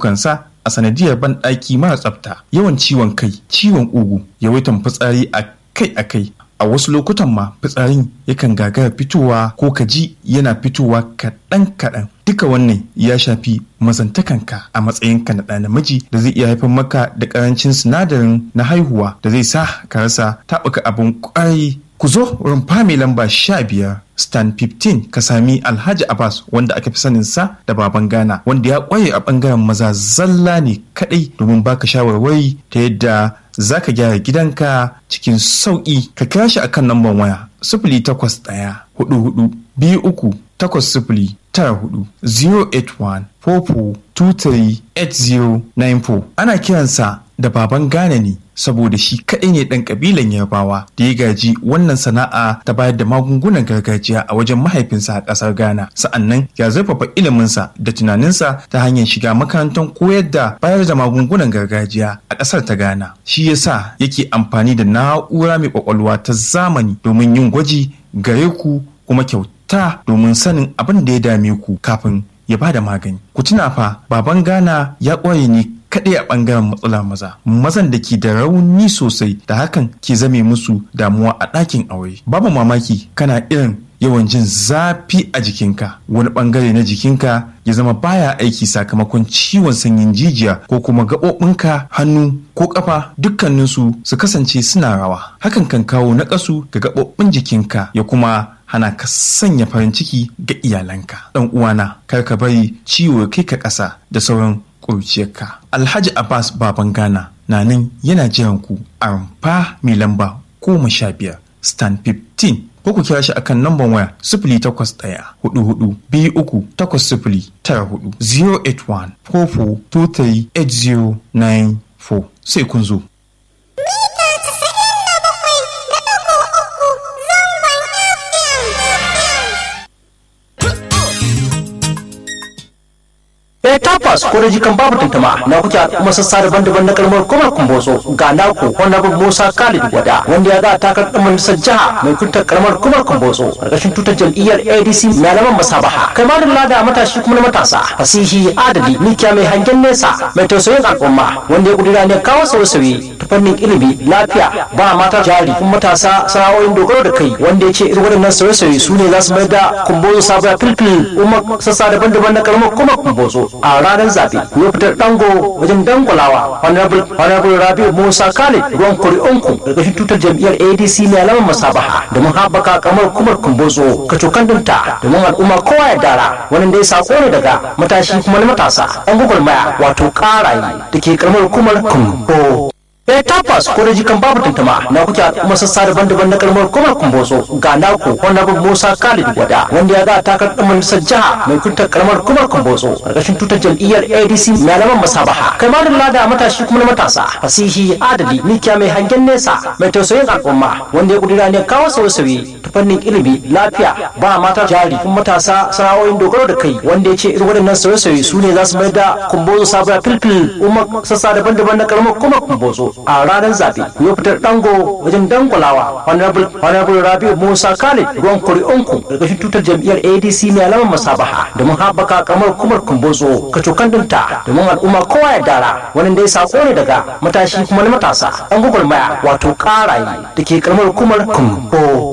rayukansa a sanadiyar banɗaki mara tsafta yawan ciwon kai ciwon ugu yawaitan fitsari a kai a kai a wasu lokutan ma fitsarin yakan gagara fitowa ko kaji yana fitowa kaɗan kaɗan duka wannan ya shafi mazantakanka a matsayinka na ɗa namiji da zai iya haifar maka da ƙarancin sinadarin na haihuwa da zai sa ka rasa taɓuka abin ƙwarai ku zo rumfa mai lamba sha biyar stan 15 ka sami alhaji abbas wanda aka fi sanin sa da baban ghana wanda ya kwaye a bangaren maza zalla ne kadai domin baka shawarwari ta yadda za ka gyara gidanka cikin sauƙi ka kira shi akan lambar waya sifili takwas ɗaya hudu hudu biyu uku takwas sifili tara hudu 081 44 23 ana kiransa da baban Ghana ne saboda shi kaɗai ne ɗan ƙabilan Yarbawa da ya gaji wannan sana'a ta bayar da magungunan gargajiya a wajen mahaifinsa a ƙasar Ghana. Sa'annan ya zurfafa iliminsa da tunaninsa ta hanyar shiga makarantar koyar da bayar da magungunan gargajiya a ƙasar ta Ghana. Shi yasa yake amfani da na'ura mai ƙwaƙwalwa ta zamani domin yin gwaji gare ku kuma kyauta domin sanin abin da ya dame ku kafin ya ba da magani. Ku tuna fa baban Ghana ya ƙware ne kaɗai a ɓangaren matsala maza mazan da ke da rauni sosai da hakan ke zame musu damuwa a ɗakin aure babu mamaki kana irin yawan jin zafi a jikinka wani ɓangare na jikinka ya zama baya aiki sakamakon ciwon sanyin jijiya ko kuma gaɓoɓinka hannu ko ƙafa dukkaninsu su kasance suna rawa hakan kan kawo naƙasu ga gaɓoɓin jikinka ya kuma hana ka sanya farin ciki ga iyalanka ɗan uwana kar ka bari ciwo kai ka ƙasa da sauran ƙurciyarka. Alhaji Abbas Baban Ghana na nan yana jiran ku a rumfa mai lamba goma sha biyar stand 15 ko ku kira shi akan namban waya sifili takwas ɗaya hudu hudu biyu uku takwas sifili tara hudu 081 44 23 8094 sai kun zo. ya tapas ko da jikan babu tantama na kuke kuma sassa daban-daban na kalmar kuma kumboso ga naku honorable musa khalid wada wanda ya ga takar dan majalisar jiha mai kuntar kalmar kuma kumboso karkashin tutar jam'iyyar adc mai alaman masabaha kai ma da da matashi kuma na matasa fasihi adali mikiya mai hangen nesa mai tausayin al'umma wanda ya kudura ne kawo sauye-sauye ta fannin ilimi lafiya ba mata jari kuma matasa sana'o'in dogaro da kai wanda ya ce irin waɗannan sauye-sauye su ne za su mai da kumboso sabuwa filfil umar sassa daban-daban na kalmar kuma kumboso a ranar zaɓe ya fitar dango wajen dangulawa honorable rabiu musa khalid ruwan kuri'unku ƙarƙashin tutar jam'iyyar adc mai alamar masabaha domin haɓaka kamar kumar kumbozo kacokan dinta domin al'umma kowa ya dara wani dai sako ne daga matashi kuma na matasa yan gwagwarmaya wato ƙaraye da ke karamar kumar kumbo ya tabbas ko da jikan babu tantama na kuke kuma sassa daban-daban na kalmar kuma kumboso ga naku honorable musa khalid wada wanda ya ga takar dan majalisar jiha mai kuntar karamar kuma kumboso karkashin tutar jam'iyyar adc mai alaman masabaha kai ma da da matashi kuma na matasa fasihi adali mikiya mai hangen nesa mai tausayin al'umma wanda ya kudura ne kawo sauye-sauye ta fannin ilimi lafiya ba mata jari kuma matasa sana'o'in dogaro da kai wanda ya ce irin waɗannan sauye-sauye su ne za su mai da kumbozo sabuwa filfil umar sassa daban-daban na karamar kuma kumbozo a ranar zaɓe ya fitar dango wajen dangulawa honorable rabiu musa khalid ruwan kuri'unku ƙarƙashin tutar jam'iyyar adc mai alamar masabaha domin haɓaka kamar kumar kumbozo kacokan dinta domin al'umma kowa ya dara wani dai sako ne daga matashi kuma na matasa an gwagwarmaya wato ƙaraye da ke karamar kumar kumbo